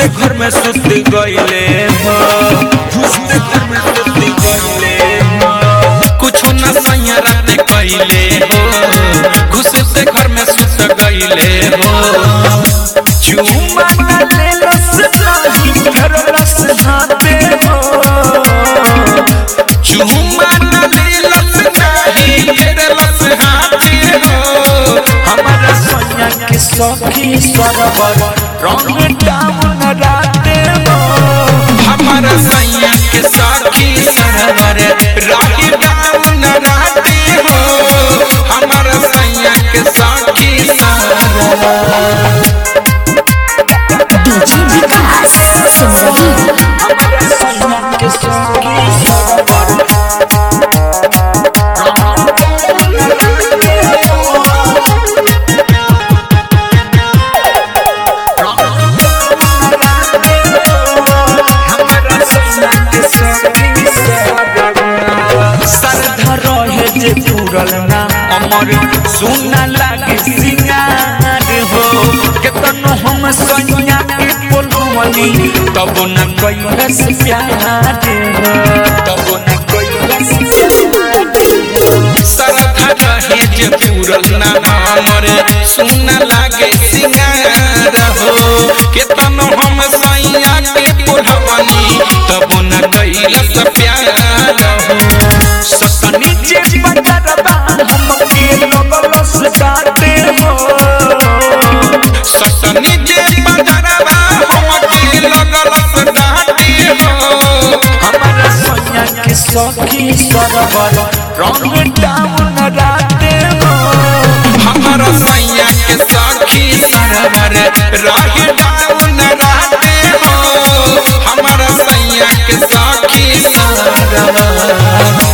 घुसते घर में सुत गईले हो घुसते घर में सुत गईले हो कुछ न सैया रात कइले हो घुसते घर में सुत गईले हो चुमा न लेलस नाही फेरलस हाथे हो चुमा न लेलस नाही फेरलस हाथे हो हमारा सोनिया के सखी सरवर रंग डाउन राते हो हमारा सैया के सखी सरवर राही डाउन राते हो हमारा सैया के सखी सरवर डीजे विकास सिमरही हमारा सैया के सखी सरवर श्रद्धा रहे जे पूरल ना अमर सुना लागे सिंगार हो केतनो हम सैया के बोलवनी तब न कैलस प्यार हो तब न कैलस श्रद्धा रहे जे पूरल ना अमर सुना लागे सिंगार हो केतनो हम सैया के बोलवनी तब न कैलस प्यार हो ससनी जे बजरबा हमके लगलस डाटे हो ससनी जे बजरबा हमके लगलस डाटे हो हमारा सोनिया के सखी सरवर रंग डाउन राते हो हमारा सैया के सखी सरवर राग डाउन राते हो हमारा सैया के सखी सरवर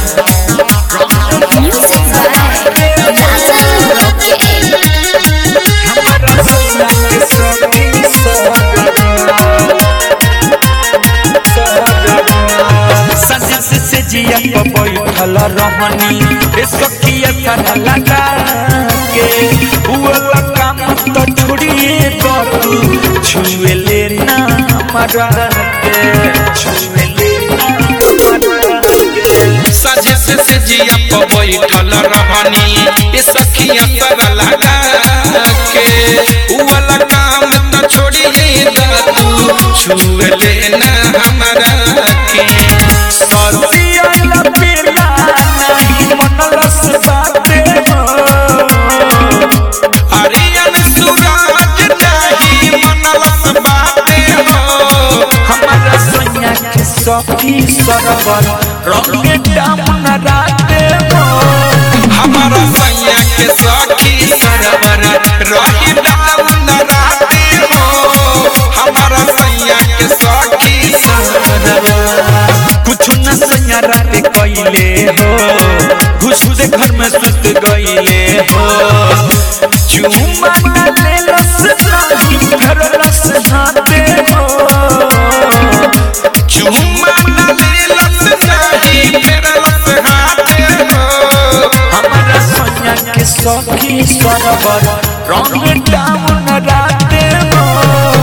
म्यूजिक बाय राजन रॉकेट से जिया पर बैठल रहनी ए सखिया थाना लगा के हुआ काम तो छोड़िए तू छुए लेना मरा के छुए लेना मरा के सजे से से जिया पर बैठल रहनी ए सखिया तर लगा के हुआ काम तो छोड़िए तू छुए लेना हमरा के ससिया लपेला नहीं मनलस बाते हो अरियन सुराज नहीं मनलस बाते हो हमारा सैया के सखी सरवर रंग डामन राते हो हमारा सैया के सखी सरवर रही डामन राते हो हमारा सैया के सखी सरवर कुछ न सैया राते कइले हो घुसते घर में सुत गइले हो चुमा न लेलस नाही फेरलस हाथे हो चुमा न लेलस नाही फेरलस हाथे हो हमारा सैया के सखी सरवर रंग डाउन राते हो